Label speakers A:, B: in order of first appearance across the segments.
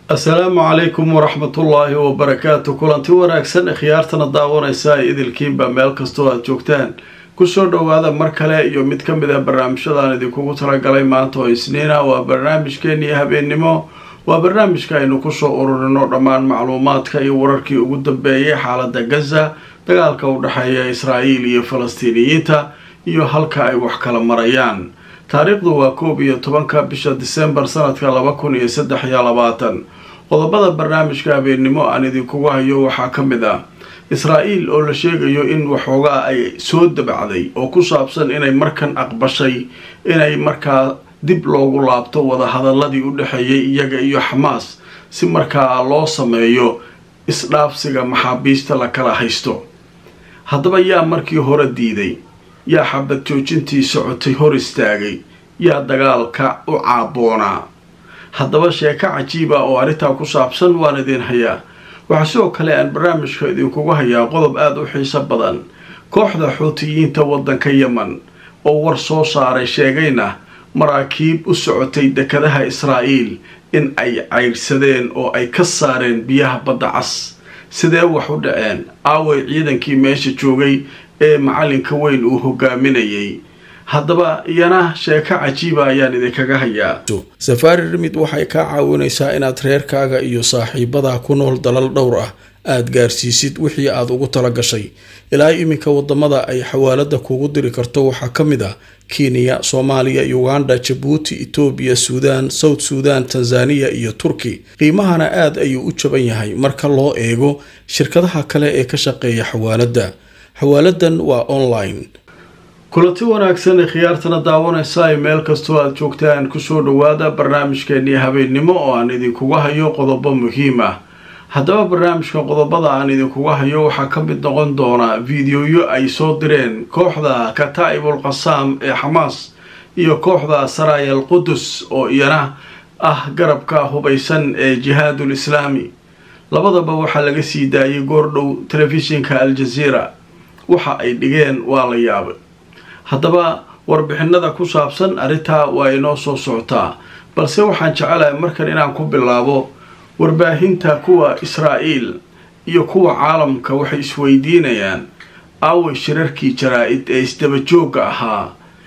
A: assalaamu calaykum waraxmatullaahi wabarakaatu kulanti wanaagsan khiyaartana daawanaysa ay idilkiinba meel kastoo aada joogtaan kusoo dhowaada mar kale iyo mid ka mid a barnaamijyadaan idinkugu talagalay maanta oo isniina waa barnaamijkeennii habeennimo waa barnaamijka aynu kusoo ururino dhammaan macluumaadka iyo wararkii ugu dambeeyay xaalada gaza dagaalka u dhexeeya israa'iil iyo falastiiniyiinta iyo halka ay wax kala marayaan taariikhdu waa koob iyo tobanka bisha disembar sanadka laba kun iyo saddex iyo labaatan qodobada barnaamijka habeennimo aan idinkugu hayo waxaa ka mid ah israa'iil oo la sheegayo in waxoogaa ay soo dabacday oo ku saabsan inay markan aqbashay inay markaa dib loogu laabto wadahadaladii u dhexeeyay iyaga iyo xamaas si markaa loo sameeyo isdhaafsiga maxaabiista la kala haysto haddaba yaa markii hore diiday yaa xabad joojintii socotay hor istaagay yaa dagaalka u caaboonaa haddaba sheeko cajiiba oo arrintaa ku saabsan waan idin hayaa waxaa sidoo kale aan barnaamijka idinkugu hayaa qodob aada u xiiso badan kooxda xuutiyiinta waddanka yemen oo war soo saaray sheegayna maraakiib u socotay dekadaha israa'iil in ay caydhsadeen oo ay ka saareen biyaha badda cas sidee wax u dhaceen aaway ciidankii meesha joogay ee macalinka weyn uu hogaaminayay haddaba iyana sheeko cajiiba ayaan idinkaga hayaa safaari rimid waxay kaa caawinaysaa inaad reerkaaga iyo saaxiibadaa ku nool dalal dhowr ah aada gaarsiisid wixii aad ugu tala gashay ilaa iminka wadamada ay xawaalada kugu diri karto waxaa ka mid ah kenya soomaaliya uganda jabuuti etoobiya suudaan south suudan tanzaniya iyo turki qiimahana aada ayuu u jaban yahay marka loo eego shirkadaha kale ee ka shaqeeya xawaalada xawaaladan waa online kulanti wanaagsan ee khiyaartana daawanaysa ay meel kastoo aada joogtaan kusoo dhowaada barnaamijkeennii habeennimo oo aan idinkuga hayo qodobo muhiim ah haddaba barnaamijka qodobada aan idinkuga hayo waxaa ka mid noqon doona fideoyo ay soo direen kooxda kataa'ibul qasaam ee xamaas iyo kooxda saraayal qudus oo iyana ah garabka hubaysan ee jihaadul islaami labadaba waxaa laga sii daayay goordhow telefishinka al-jazeera waxa ay dhigeen waa la yaabay haddaba warbixinada ku saabsan arrintaa waa inoo soo socotaa balse waxaan jecelahay markan inaan ku bilaabo warbaahinta kuwa israa'iil iyo kuwa caalamka waxay isweydiinayaan aaway shirarkii jaraa-id ee isdabajoogga ahaa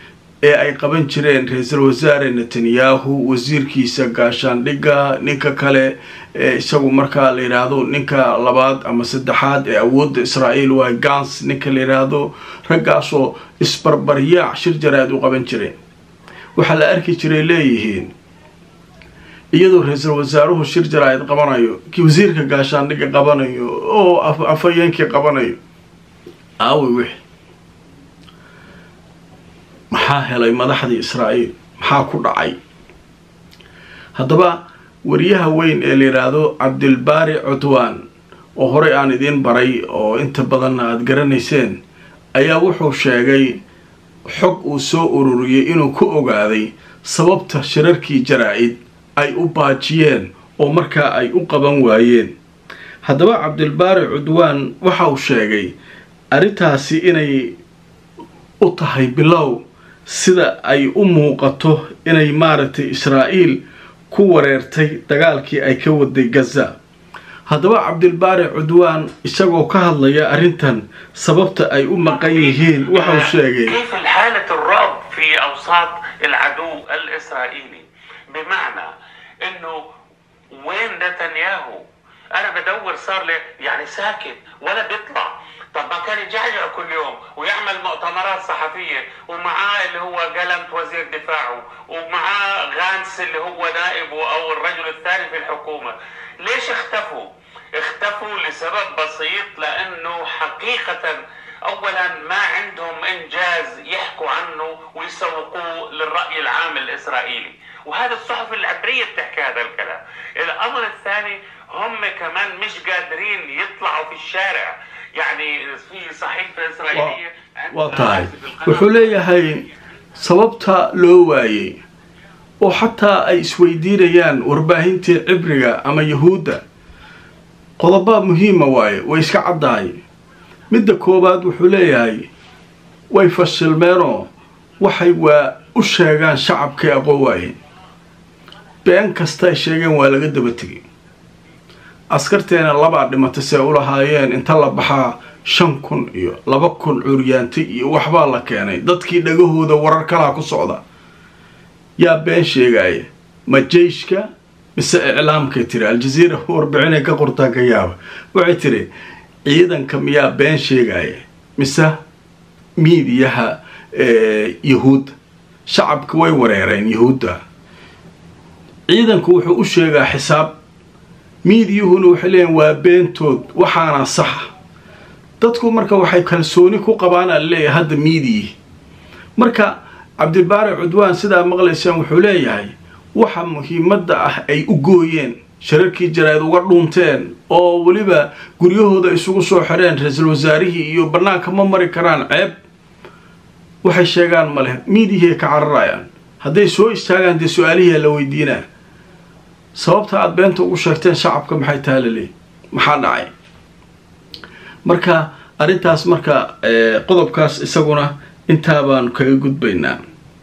A: ee ay qaban jireen ra-iisul wasaare netanyahu wasiirkiisa gaashaandhigga ninka kale ee isagu markaa la yidhaahdo ninka labaad ama saddexaad ee awoodda israa'iil waa gans ninka la yidhaahdo raggaasoo isbarbaryaac shir jaraa-id u qaban jireen waxaa la arki jiray leeyihiin iyadoo ra-iisul wasaaruhu shir jaraa-id qabanayo wasiirka gaashaandhigga qabanayo oo afhayeenkii qabanayo aaway wixi maxaa helay madaxdii israa'iil maxaa ku dhacay haddaba wariyaha weyn ee la yidhaahdo cabdilbaari cudwaan oo horey aan idiin baray oo inta badanna aada garanayseen ayaa wuxuu sheegay xog uu soo ururiyey inuu ku ogaaday sababta shirarkii jaraa-id ay u baajiyeen oo markaa ay u qaban waayeen haddaba cabdilbaari cudwaan waxa uu sheegay arrintaasi inay u tahay bilow sida ay u muuqato inay maaragtay israa'iil ku wareertay dagaalkii ay ka waday gaza haddaba cabdilbaari cudwaan isagoo ka hadlaya arrintan sababta ay u maqan yihiin waxau sheegay
B: كيف الحالة الرعب في أوساط العدو الإسرائيلي بمعنى إنه وين نتنياهو أنا بدور صار لي يعني ساكت ولا بيطلع طب ما كان يجعجع كل يوم ويعمل مؤتمرات صحفية ومعاه اللي هو جلنت وزير دفاعه ومعاه غانس اللي هو نائبه أو الرجل الثاني في الحكومة ليش اختفوا؟ اختفوا لسبب بسيط لأنه حقيقة اولا ما عندهم انجاز يحكوا عنه ويسوقوه للراي العام الاسرائيلي وهذا الصحف العبريه بتحكي هذا الكلام الامر الثاني هم كمان مش قادرين يطلعوا في الشارع يعني في صحيفه اسرائيليه
A: waa tahay wuxuu leeyahay sababta loo waayey oo xataa ay isweydiinayaan warbaahintii cibriga ama yahuudda qodoba muhiima waaye way iska caddahay midda koowaad wuxuu leeyahay way fashilmeenoo waxay waa u sheegaan shacabkay aqoon waayeen been kasta ay sheegeen waa laga daba tegay askarteena labaa dhimatay see u lahaayeen inta la baxaa shan kun iyo laba kun curyaantay iyo waxbaa la keenay dadkii dhagahooda warar kalaa ku socda yaa been sheegaya ma jeyshka mise iclaamkay tiri aljaziira warbixinay ka qortaan ka yaaba waxay tiri ciidanka miyaa been sheegaya mise miidiyaha yahuudda shacabka way wareereen yahuudda ciidanku wuxuu u sheegaa xisaab miidiyuhuna waxay leeyiin waa beentood waxaana saxa dadku marka waxay kalsooni ku qabaan a leeyahay hadda miidiyi marka cabdibaari cudwaan sidaa maqlaysaan wuxuu leeyahay waxa muhiimadda ah ay u gooyeen shararkii jaraa'id uga dhuunteen oo weliba guryahooda isugu soo xireen ra-iisul wasaarihii iyo bannaanka ma mari karaan ceeb waxay sheegaan ma leh miidiyahay ka cararayaan hadday soo istaagaan dee su-aalihiia la weydiinaa sababta aada beenta ugu sheegteen shacabka maxay taha laleeyi maxaa dhacay marka arrintaas marka qodobkaas isaguna intaa baanu kaga gudbaynaa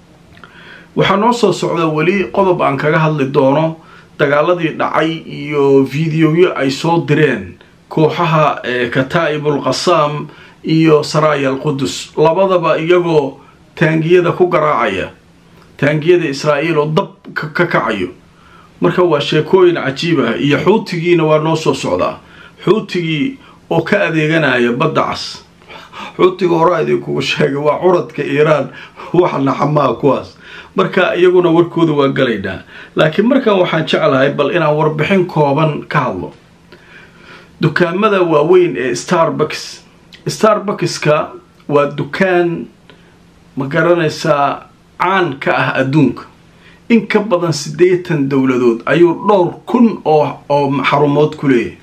A: waxaa noo soo socda weli qodob aan kaga hadli doono dagaaladii dhacay iyo videoyo ay soo direen kooxaha kataa'ibul qasaam iyo saraaya alqudus labadaba iyagoo taangiyada ku garaacaya taangiyada israa'iil oo dab ka kacayo marka waa sheekooyin cajiib ah iyo xuutigiina waa noo soo socdaa xuutigii oo ka adeeganaya badda cas xuutiga horaa idinkugu sheegay waa curadka iiraan waxa naxamaa kuwaas marka iyaguna warkooda waa galaynaa laakiin markan waxaan jeclahay bal inaan warbixin kooban ka hadlo dukaamada waaweyn ee starbucks starbuckska waa dukaan ma garanaysaa caan ka ah adduunka in ka badan siddeetan dowladood ayuu dhowr kun oo oo xarumood ku leeyahay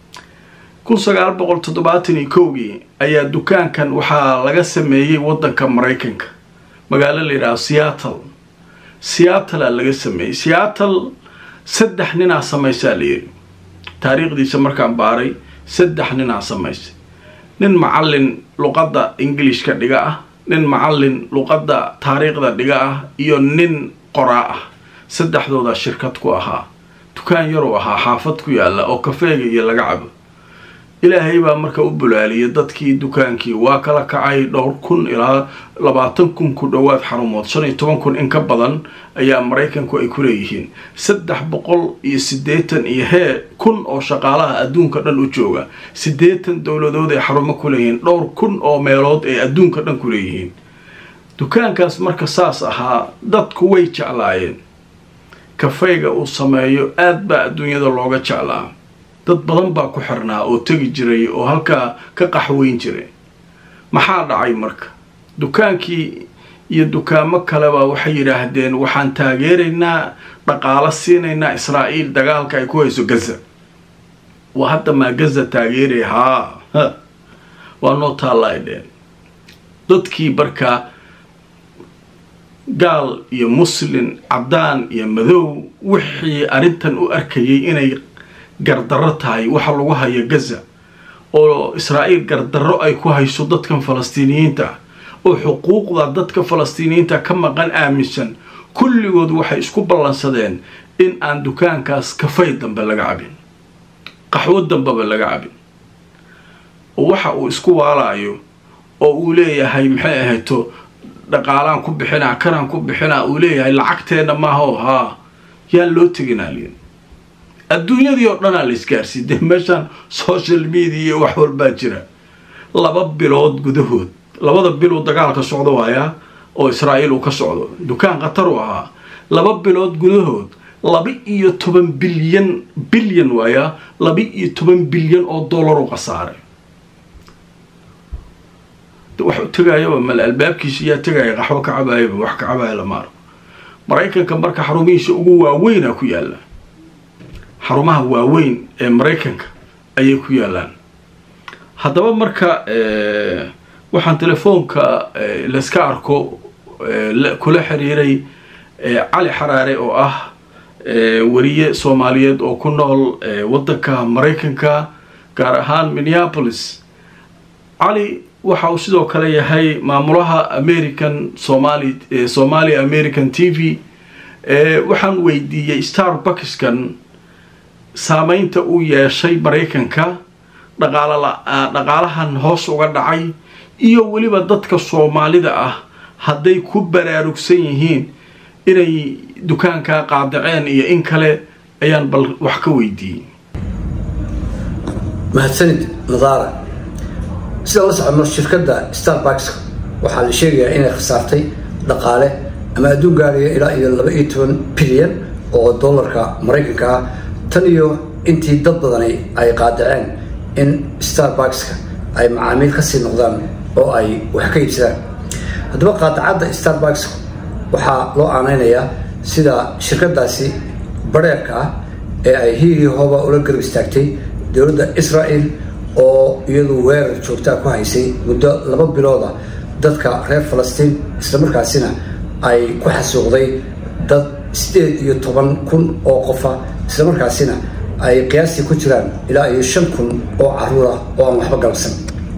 A: kun sagaal boqol toddobaatan iyo kowgii ayaa dukaankan waxaa laga sameeyey waddanka maraykanka magaalo la yidhaha seattle seattlea laga sameeyey seattle saddex ninaa samaysaa la yidhi taariikhdiisa markaan baaray saddex ninaa samaysay nin macallin luqadda ingilishka dhiga ah nin macallin luqadda taariikhda dhiga ah iyo nin qoraa ah saddexdoodaa shirkad ku ahaa dukaan yaruu ahaa xaafad ku yaalla oo kafeega iyo laga cabo ilaahay baa marka u bulaaliyay dadkii dukaankii waa kala kacay dhowr kun ilaa labaatan kun ku dhowaad xarumood shan iyo toban kun in ka badan ayaa maraykanku ay ku leeyihiin saddex boqol iyo siddeetan iyo hee kun oo shaqaalaha adduunka dhan u jooga siddeetan dowladood ay xarumo ku leeyihiin dhowr kun oo meelood ay adduunka dhan ku leeyihiin dukaankaas marka saas ahaa dadku way jeclaayeen kafayga uu sameeyo aad baa adduunyada looga jeclaa dad badan baa ku xirnaa oo tegi jiray oo halkaa ka qaxweyn jiray maxaa dhacay marka dukaankii iyo dukaamo kaleba waxay yidhaahdeen waxaan taageeraynaa dhaqaalo siinaynaa israa'iil dagaalka ay ku hayso gaza waa hadda maa gaza taageeray haa waa noo taalla ay dheen dadkii markaa gaal iyo muslin caddaan iyo madow wixii arrintan u arkayay inay gardarro tahay waxa lagu hayo gaza oo israa'iil gardarro ay ku hayso dadkan falastiiniyiinta oo xuquuqda dadka falastiiniyiinta ka maqan aaminsan kulligood waxay isku ballansadeen in aan dukaankaas kafay dambe laga cabin qaxwo dambeba laga cabin oo waxa uu isku waalaayo oo uu leeyahay maxay ahayto dhaqaalaan ku bixinaa kanaan ku bixinaa uu leeyahay lacagteenna maaho haa yaan loo teginaa liin adduunyadii oo dhanaa la isgaarsiin dee meeshaan social media iyo wax walbaa jira laba bilood gudahood labada biluu dagaalka socdo waayaa oo israa'iil uu ka socdo dukaan khatar u ahaa laba bilood gudahood laba iyo toban bilyan bilyan waayaa laba iyo toban bilyan oo dollar u khasaaray wax u tegayaba male albaabkiisa yaa tegaya qaxwo ka cabaayaba wax ka cabaaya lamaaro maraykanka marka xarumihiisa ugu waaweynaa ku yaalla xarumaha waaweyn ee maraykanka ayay ku yaalaan haddaba marka waxaan telefoonka layska arko kula xiriiray cali xaraare oo ah wariye soomaaliyeed oo ku nool waddanka maraykanka gaar ahaan minneapolis cali waxa uu sidoo kale yahay maamulaha american somali somalia american t v waxaan weydiiyey starbuckskan saameynta uu yeeshay maraykanka dhaqaalahan hoos uga dhacay iyo weliba dadka soomaalida ah hadday ku baraarugsan yihiin inay dukaankaa qaadaceen iyo in kale ayaan bal wax ka weydiiyey
C: mahadsanid nadaara sida la socodno shirkadda starbucks waxaa la sheegayaa inay khasaartay dhaqaale ama adduun gaaraya ilaa iyo laba iyo toban bilyan oo dollarka maraykanka ah tan iyo intii dad badani ay qaadaceen in starbuckska ay macaamiil kasii noqdaan oo ay wax ka iibsadaan haddaba qaadacadda starbucks waxaa loo aaneynayaa sida shirkadaasi bareerka ah ee ay hiigii hooba ula garab istaagtay dowladda israel oo iyadu weerar joogtaa ku haysay muddo laba bilooda dadka reer falastiin islamarkaasina ay ku xasuuqday dad sideed iyo toban kun oo qofa islamarkaasina ay qiyaastii ku jiraan ilaa iyo shan kun oo caruur ah oo aan waxba galabsan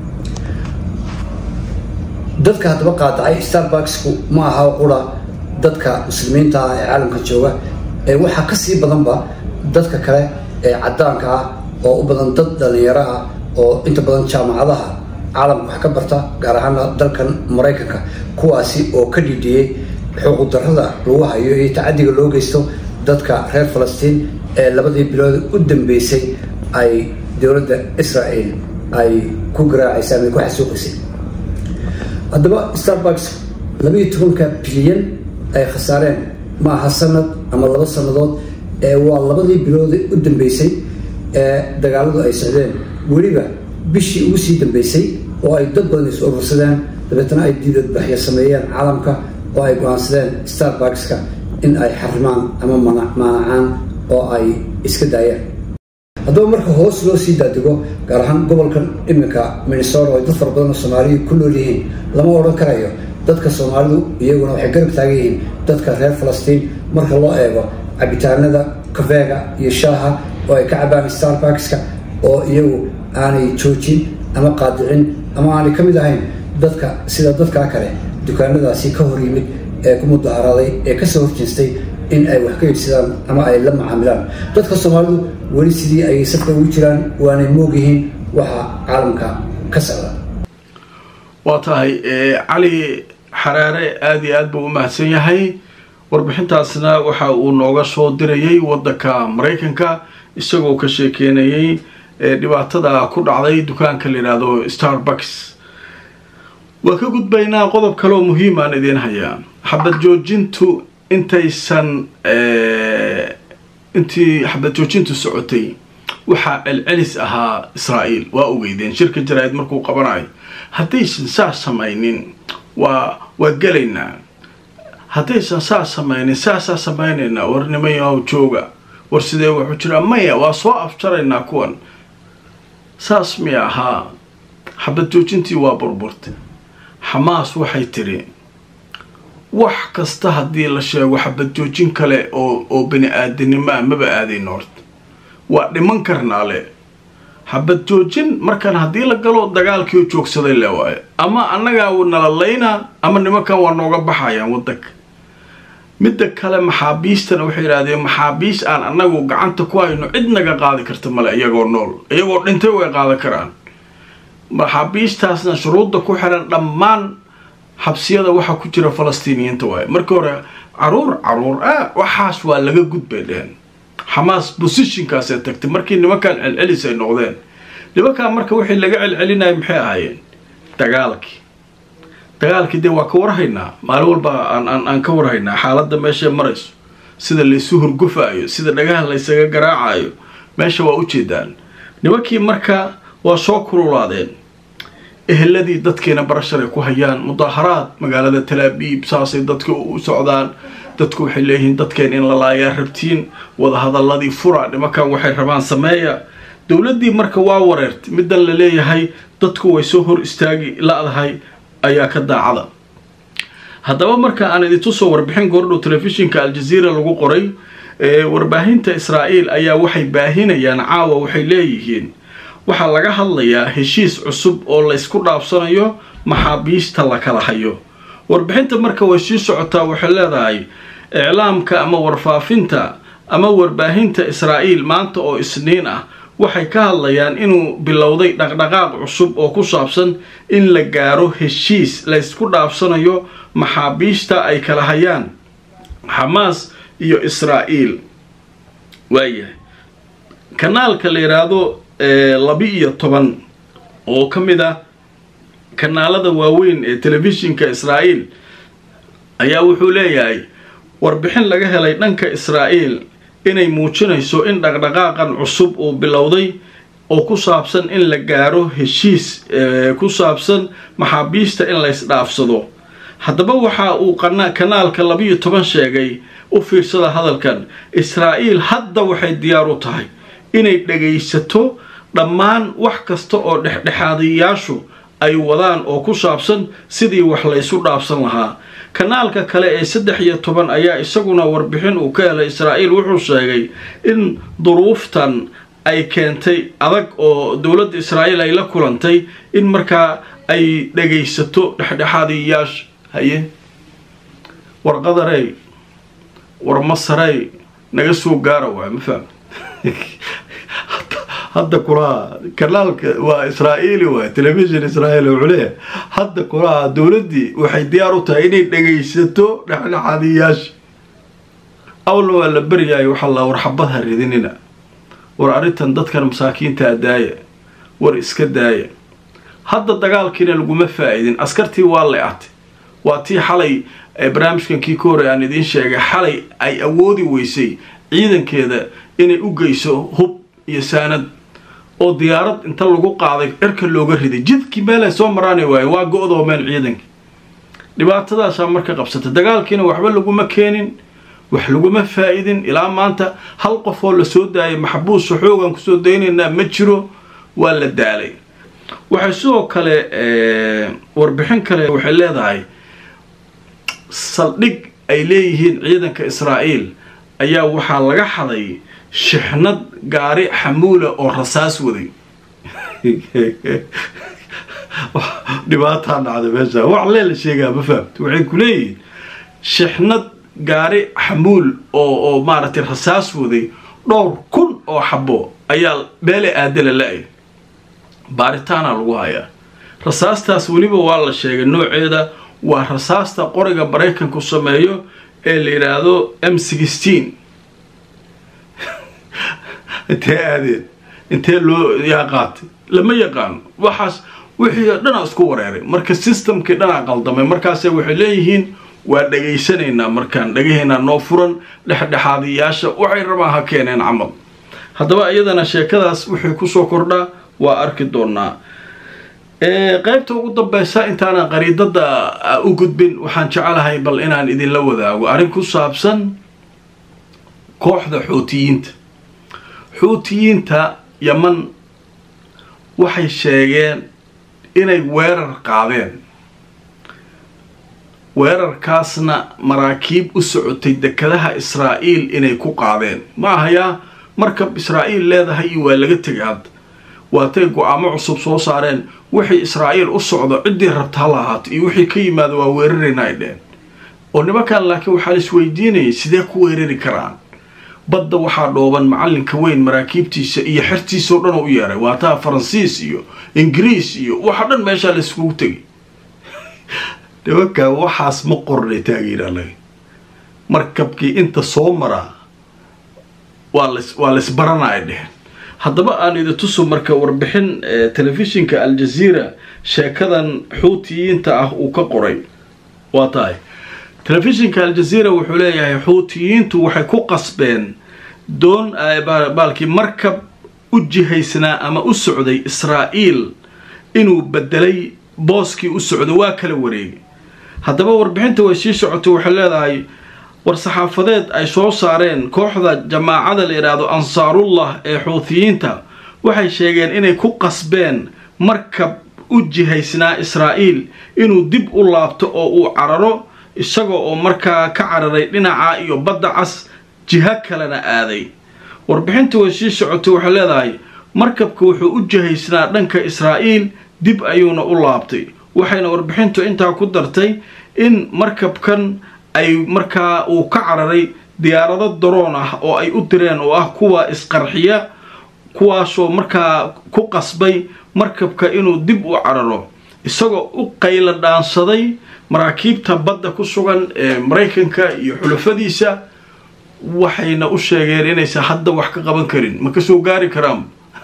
C: dadka haddaba qaadacay starbucksku ma aha qura dadka muslimiinta ah ee caalamka jooga ee waxaa kasii badanba dadka kale ee cadaanka ah oo u badan dad dhalinyaro ah oo inta badan jaamacadaha caalamka wax ka barta gaar ahaana dalkan maraykanka kuwaasi oo ka dhidhiyey xuquuqdarrada lagu hayo iyo tacadiga loo geysto dadka reer falastiin ee labadii bilood u dambeysay ay dowladda israel ay ku garaacaysay ama ay ku xasuuqaysay haddaba starbucks labaiyo tobanka bilyan ay khasaareen ma aha sanad ama laba sannadood ee waa labadii bilood u dambeysay ee dagaaladu ay socdeen weliba bishii ugu sii dambeysay oo ay dad badan is urursadeen dabeetna ay diidadbaxyo sameeyeen caalamka oo ay go-aansadeen starbuckska in ay xarimaan ama maanacaan oo ay iska daayaan haddaba marka hoos loo sii daadego gaar ahaan gobolkan iminka minnesota oo ay dad fara badan oo soomaaliya ku nool yihiin lama odhan karayo dadka soomaalidu iyaguna waxay garab taagan yihiin dadka reer falastiin marka loo eego cabitaanada kafeega iyo shaaha oo ay ka cabaan starbuckska oo iyagu aanay joojin ama qaadicin ama aanay ka mid ahayn dadka sida dadkaa kale dukaanadaasi ka hor yimid ee ku mudaharaaday ee kasoo horjeestay in ay wax ka iibsadaan ama ay la macaamilaan dadka soomaalidu weli sidii ay safka ugu jiraan waanay moog yihiin waxa caalamka ka socda
A: waa tahay cali xaraare aada iyo aad buu u mahadsan yahay warbixintaasna waxa uu nooga soo dirayay waddanka maraykanka isagoo ka sheekeynayay dhibaatada ku dhacday dukaanka la yidhaahdo starbucks waa ka gudbaynaa qodob kaleoo muhiimaan idiin hayaa xabad joojintu intaysan intii xabad joojintu socotay waxaa celcelis ahaa israa'iil waa ogeydeen shirka jaraa'id markuu qabanayo haddaysan saas samaynin waa waa gelaynaa haddaysan saas samaynin saasaa samaynaynaa war nimayahow jooga war sidee waxu jiraa maya waa soo afjaraynaa kuwan saas miya ahaa xabad joojintii waa burburtay xamaas waxay tidhi wax kasta haddii la sheego xabad joojin kale oo oo bani aadanimo ah maba aadayno horta waa dhiman karnaa le xabad joojin markaan haddii la galo dagaalkiioo joogsaday le waayo ama annagaa nala laynaa ama nimankan waa nooga baxayaan waddanka midda kale maxaabiistana waxay yidhahdeen maxaabiis aan annagu gacanta ku hayno cid naga qaadi karta male iyagoo nool iyagoo dhintay way qaadan karaan maxaabiistaasna shuruudda ku xiran dhammaan xabsiyada waxaa ku jira falastiiniyiinta waaye markii hore caruur caruur ah waxaas waa laga gudbay dheen xamaas bosishinkaasay tagtay markii nimankan celcelis ay noqdeen nimankan marka wixii laga celcelinaya maxay ahaayeen dagaalkii dagaalkii dee waa ka warhaynaa maalin walba aan ka warhaynaa xaaladda meeshay marayso sida laysu hurgufaayo sida dhagaha laysaga garaacayo meesha waa ujeedaan nimankii marka waa soo kululaadeen eheladii dadkiina barashar ay ku hayaan mudaaharaad magaalada talaabiib saasay dadka u socdaan dadku waxay leeyihiin dadkeen in la laayaa rabtiin wadahadaladii fura nimankan waxay rabaan sameeya dowladdii marka waa wareertay middan la leeyahay dadku way soo hor istaagi la-dahay ayaa ka daacada haddaba marka aan idintusoo warbixin goordhow telefishinka aljaziira lagu qoray warbaahinta israa'iil ayaa waxay baahinayaan caawa waxay leeyihiin waxaa laga hadlayaa heshiis cusub oo laysku dhaafsanayo maxaabiista la kala hayo warbixinta marka way sii socotaa waxay leedahay iclaamka ama warfaafinta ama warbaahinta israa'iil maanta oo isniin ah waxay ka hadlayaan inuu bilowday dhaqdhaqaaq cusub oo ku saabsan in la gaaro heshiis laysku dhaafsanayo maxaabiista ay kala hayaan xamaas iyo israa'iil waayahay kanaalka la yidhaahdo laba-iyo toban oo ka mid ah kanaalada waaweyn ee telefishinka israa'iil ayaa wuxuu leeyahay warbixin laga helay dhanka israa'iil inay muujinayso in dhaqdhaqaaqan cusub uu bilowday oo ku saabsan in la gaaro heshiis ku saabsan maxaabiista in laysdhaafsado haddaba waxa uu kanaalka labiyo toban sheegay u fiirsada hadalkan israa'iil hadda waxay diyaar u tahay inay dhagaysato dhammaan wax kasta oo dhexdhexaadayaashu ay wadaan oo ku saabsan sidii wax laysu dhaafsan lahaa kanaalka kale ee saddex iyo toban ayaa isaguna warbixin uu ka helay israa'iil wuxuu sheegay in duruuftan ay keentay adag oo dowladda israa'iil ay la kulantay in markaa ay dhagaysato dhexdhexaadayaasha haye warqadarey war masarey naga soo gaara waay ma faham hadda kulaha kanaalka waa israa'iili waay telefishin israa'iil wuxuu leeyahay hadda kulaha dowladdii waxay diyaar u tahay inay dhagaysato dhexdhexaadiyaasha awalna waa la beryaayo waxaa la war xabadha ridinina war arrintan dadkan masaakiintaa daaya war iska daaya hadda dagaalkiina laguma faa-iidin askartii waa le-atay waa tii xalay barnaamijkan kii ka hore aan idiin sheegay xalay ay awoodi weysay ciidankeeda inay u geyso hub iyo saanad oo diyaarad inta lagu qaaday cirka looga riday jidkii meelay soo maraani waaye waa go-doomeen ciidankii dhibaatadaasaa marka qabsatay dagaalkiina waxba laguma keenin wax laguma faa-idin ilaa maanta hal qof oo lasoo daayay maxbuusa xoogan kusoo daynaynaa ma jiro waa la daalay waxay sidoo kale warbixin kale waxay leedahay saldhig ay leeyihiin ciidanka israa'iil ayaa waxaa laga xaday shixnad gaari xamuula oo rasaas waday dhibaataa dhacday meesha wax lee la sheegaa ma fahamta waxay ku leeyihiin shixnad gaari xamuul oo oo maaragtay rasaas waday dhowr kun oo xabo ayaa meele aadala la-ay baaritaana lagu hayaa rasaastaas weliba waa la sheegay nooceeda waa rasaasta qoriga maraykanku sameeyo ee la yidhaahdo m sixteen intee aadeen intee loo yaa qaatay lama yaqaano waxaas wixii dhanaa isku wareeray marka systemkii dhanaa qaldamay markaase waxay leeyihiin waa dhegaysanaynaa markaan dhagahaynaa noo furan dhexdhexaadiyaasha waxay rabaan ha keeneen camal haddaba iyadana sheekadaas wixii kusoo kordhaa waa arki doonaa qaybta ugu dambeysa intaanan qariidada u gudbin waxaan jecelahay bal inaan idinla wadaago arrin ku saabsan kooxda xuutiyiinta xuutiyiinta yaman waxay sheegeen inay weerar qaadeen weerarkaasna maraakiib u socotay dekadaha israa'iil inay ku qaadeen ma ahayaa markab israa'iil leedahay iyo waa laga tegay hadda waatay go-aamo cusub soo saareen wixii israa'iil u socdo ciddii rabta hala ahaato iyo wixii ka yimaado waa weerarayna ay dheen oo nimankan laakiin waxaa la isweydiinayay sidee ku weerari karaan badda waxaa dhooban macallinka weyn maraakiibtiisa iyo xertiisa oo dhan oo u yeeray waataa faransiis iyo ingiriis iyo waxa dhan meeshaa la iskugu tegay nimanka waxaas ma qornay taageeraalaga markabkii inta soo maraa waa las waa laisbaranaya dheheen haddaba aan idi tuso marka warbixin telefishinka aljaziira sheekadan xuutiyiinta ah uu ka qoray waa tahay telefishinka aljaziira wuxuu leeyahay xuutiyiintu waxay ku qasbeen doon baalkii markab u jihaysnaa ama u socday israa'iil inuu bedelay booskii u socday waa kala wareegay haddaba warbixinta way sii socotay waxay leedahay war-saxaafadeed ay soo saareen kooxda jamaacada la yidhaahdo ansaarullah ee xuutiyiinta waxay sheegeen inay ku qasbeen markab u jihaysnaa israa'iil inuu dib u laabto oo uu cararo isagoo oo markaa ka cararay dhinaca iyo badda cas jiho kalena aaday warbixinta way sii socotay waxay leedahay markabka wuxuu u jihaysnaa dhanka israa'iil dib ayuuna u laabtay waxayna warbixintu intaa ku dartay in markabkan ay markaa uu ka cararay diyaarado daroon ah oo ay u direen oo ah kuwa isqarxiya kuwaasoo markaa ku qasbay markabka inuu dib u cararo isagoo u qayla dhaansaday maraakiibta badda ku sugan ee maraykanka iyo xulafadiisa waxayna u sheegeen inaysan hadda wax ka qaban karin ma kasoo gaari karaan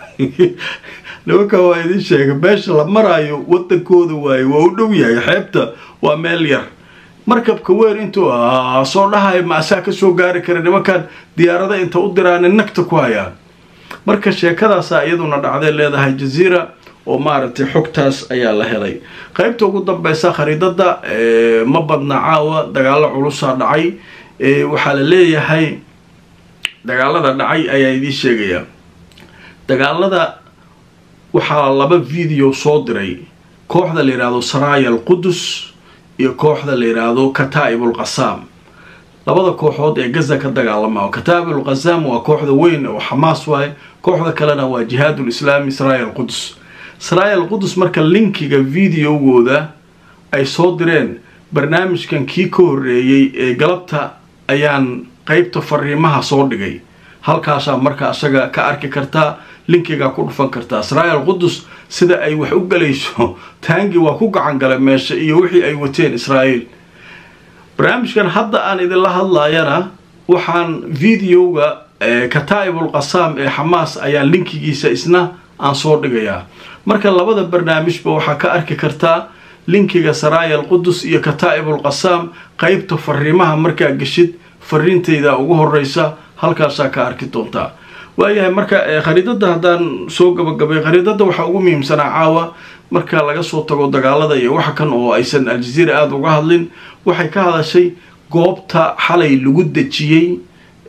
A: nimanka waa idin sheega meesha la maraayo wadankooda waaye waa u dhow yahay xeebta waa meel yar markabka weer intuu soo dhahay maasaa kasoo gaari kara nimankan diyaarada inta u diraana nagta ku hayaan marka sheekadaasa iyaduna dhacday leedahay jaziira oo maaragtay xogtaas ayaa la helay qaybta ugu dambeysa khariidada ma badna caawa dagaalo culusaa dhacay waxaa la leeyahay dagaalada dhacay ayaa idiin sheegaya dagaalada waxaa laba video soo diray kooxda la yidhaahdo saraya al qudus iyo kooxda la yidhaahdo kataa'ib ulqasaam labada kooxood ee gaza ka dagaalama kataa'ib ulqasaam waa kooxda weyn oo xamaas waaye kooxda kalena waa jihaadul islaami saraya al qudus saraya al qudus marka linkiga videogooda ay soo direen barnaamijkan kii ka horreeyey ee galabta ayaan qeybta fariimaha soo dhigay halkaasaa marka isaga ka arki kartaa linkigaa ku dhufan kartaa israel qudus sida ay wax u galayso taangi waa ku gacan galay meesha iyo wixii ay wateen israa'iil barnaamijkan hadda aan idinla hadlayana waxaan videoga kataa'ibul qasaam ee xamaas ayaan linkigiisa isna aan soo dhigayaa marka labada barnaamijba waxaa ka arki kartaa linkiga saraya alqudus iyo kataa'ibul qasaam qeybta fariimaha markaa geshid fariintayda ugu horeysa halkaasaa ka arki doontaa waayahay marka khariidada haddaan soo gabagabay khariidada waxaa ugu muhiimsanaa caawa marka laga soo tago dagaalada iyo waxa kan oo aysan aljaziira aada uga hadlin waxay ka hadashay goobta xalay lagu dejiyey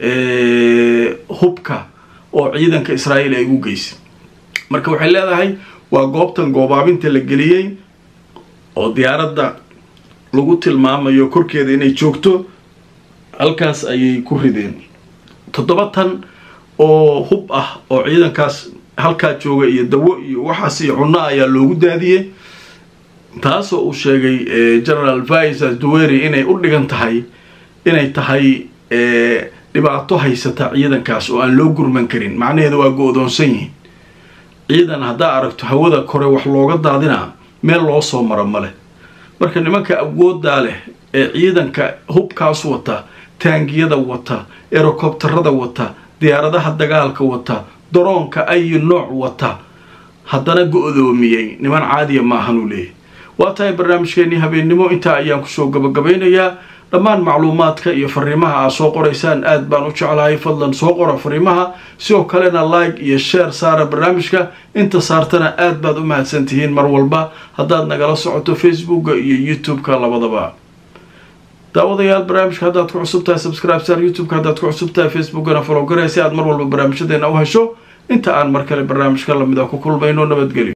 A: hubka oo ciidanka israa'iil ay ugu geysay marka waxay leedahay waa goobtan goobaabinta la geliyey oo diyaaradda lagu tilmaamayo korkeeda inay joogto halkaas ayay ku rideen toddoba tan oo hub ah oo ciidankaas halkaa jooga iyo dawo iyo waxaas iyo cunno ayaa loogu daadiyey taasoo uu sheegay general visas duwery inay u dhigan tahay inay tahay dhibaato haysata ciidankaas oo aan loo gurman karin macnaheeda waa go-doonsan yihiin ciidan haddaa aragto hawada kore wax looga daadinaa meel loo soo maro male marka nimanka awoodaa leh ee ciidanka hubkaas wata taangiyada wata erocobterada wata diyaaradaha dagaalka wata daroonka ayi nooc wata haddana go-doomiyey niman caadiya maahan uu leeyahy waa tahay barnaamijkeenii habeennimo intaa ayaan kusoo gabagabaynayaa dhammaan macluumaadka iyo fariimaha aad soo qoraysaan aad baan u jeclahay fadlan soo qora fariimaha sidoo kalena like iyo share saara barnaamijka inta saartana aad baad u mahadsan tihiin mar walba haddaad nagala socoto facebooka iyo youtube-ka labadaba daawadayaal barnaamijka haddaad ku cusub tahay subscribe saar youtube-ka haddaad ku cusub tahay facebookana follow garay si aad mar walba barnaamijyadeena u hesho inta aan mar kale barnaamijka lamid a ku kulmayno nabadgelyo